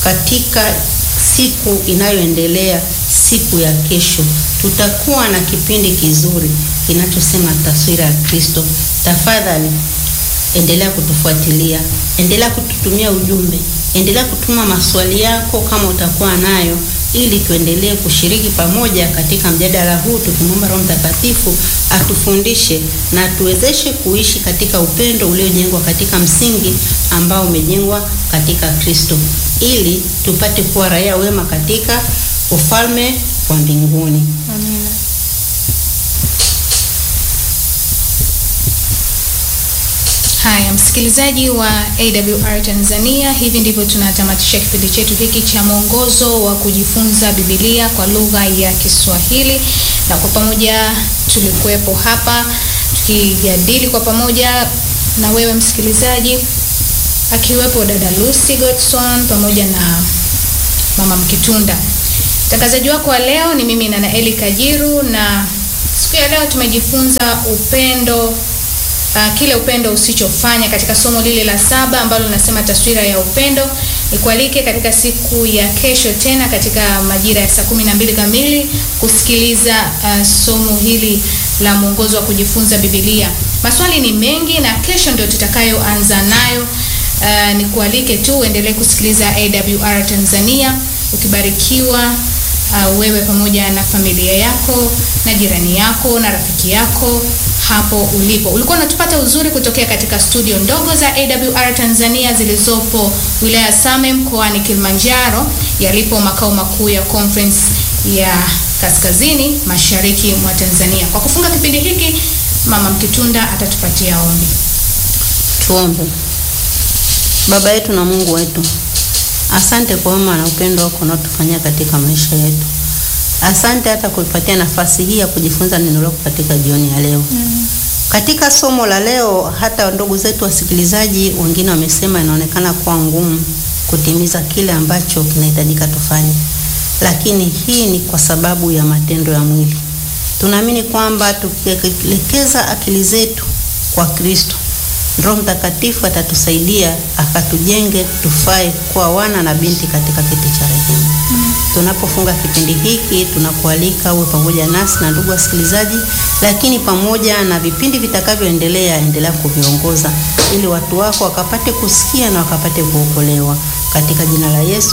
katika siku inayoendelea, siku ya kesho, tutakuwa na kipindi kizuri kinachosema taswira ya Kristo. Tafadhali endelea kutufuatilia, endelea kututumia ujumbe, endelea kutuma maswali yako kama utakuwa nayo, ili tuendelee kushiriki pamoja katika mjadala huu, tukimwomba Roho Mtakatifu atufundishe na tuwezeshe kuishi katika upendo uliojengwa katika msingi ambao umejengwa katika Kristo, ili tupate kuwa raia wema katika ufalme wa mbinguni. Amina. Haya, msikilizaji wa AWR Tanzania, hivi ndivyo tunatamatisha kipindi chetu hiki cha mwongozo wa kujifunza Biblia kwa lugha ya Kiswahili, na kwa pamoja tulikuwepo hapa tukijadili kwa pamoja na wewe msikilizaji, akiwepo dada Lucy Godson pamoja na mama Mkitunda. Mtangazaji wako wa leo ni mimi Nanaeli Kajiru, na siku ya leo tumejifunza upendo Uh, kile upendo usichofanya katika somo lile la saba ambalo linasema taswira ya upendo. Nikualike katika siku ya kesho tena katika majira ya saa kumi na mbili kamili kusikiliza uh, somo hili la mwongozo wa kujifunza Biblia. Maswali ni mengi na kesho ndio tutakayoanza nayo. Uh, nikualike tu uendelee kusikiliza AWR Tanzania ukibarikiwa uh, wewe pamoja na familia yako na jirani yako na rafiki yako hapo ulipo. Ulikuwa unatupata uzuri kutokea katika studio ndogo za AWR Tanzania zilizopo wilaya Same mkoani Kilimanjaro, yalipo makao makuu ya conference ya kaskazini mashariki mwa Tanzania. Kwa kufunga kipindi hiki, Mama Mkitunda atatupatia ombi. Tuombe. Baba yetu na Mungu wetu, asante kwa wema na upendo wako unaotufanyia katika maisha yetu. Asante hata kuipatia nafasi hii ya kujifunza neno lako katika jioni ya leo. Mm. Katika somo la leo, hata ndugu zetu wasikilizaji wengine wamesema inaonekana kuwa ngumu kutimiza kile ambacho kinahitajika tufanye, lakini hii ni kwa sababu ya matendo ya mwili. Tunaamini kwamba tukielekeza akili zetu kwa Kristo, Roho Mtakatifu atatusaidia akatujenge tufae kuwa wana na binti katika kiti cha rehema. Mm. Tunapofunga kipindi hiki tunakualika uwe pamoja nasi na ndugu wasikilizaji, lakini pamoja na vipindi vitakavyoendelea, endelea kuviongoza ili watu wako wakapate kusikia na wakapate kuokolewa katika jina la Yesu.